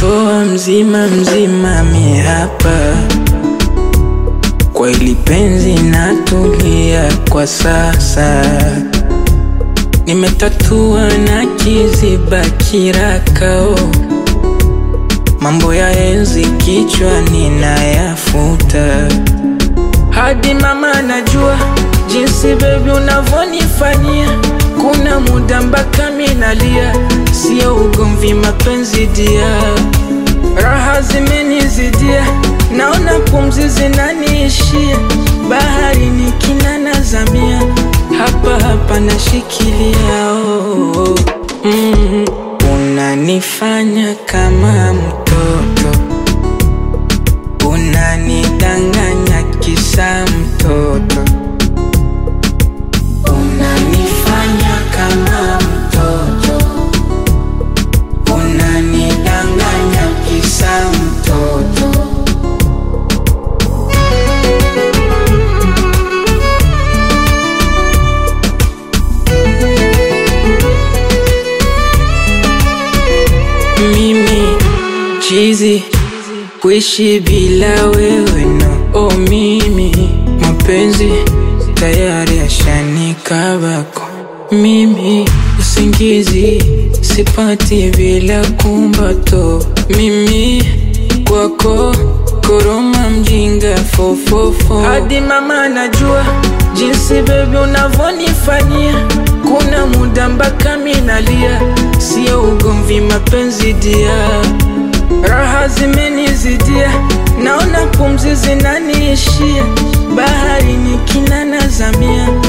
Umenitoa mzima mzima mi hapa kwa ili penzi natulia kwa sasa, nimetatua na kiziba kirakao, mambo ya enzi kichwani nayafuta, hadi mama najua jinsi bebi unavyonifanyia, kuna muda mpaka minalia, sio ugomvi, mapenzi dia, raha zimenizidia, naona pumzi zinaniishia, bahari ni kina nazamia, hapa hapa nashikilia oh, oh. Mm, unanifanya kama mtoto, unanidanganya kisa mtoto unanifanya kama mtoto, unanidanganya kisa mtoto. Mimi chizi kuishi bila wewe no, oh mimi mapenzi tayari yashanikabako mimi usingizi sipati bila kumbato mimi kwako koroma mjinga fofofo hadi mama najua jinsi bebi unavyonifanyia kuna muda mpaka minalia sio ugomvi mapenzi dia raha zimenizidia naona pumzi zinaniishia bahari ni kina nazamia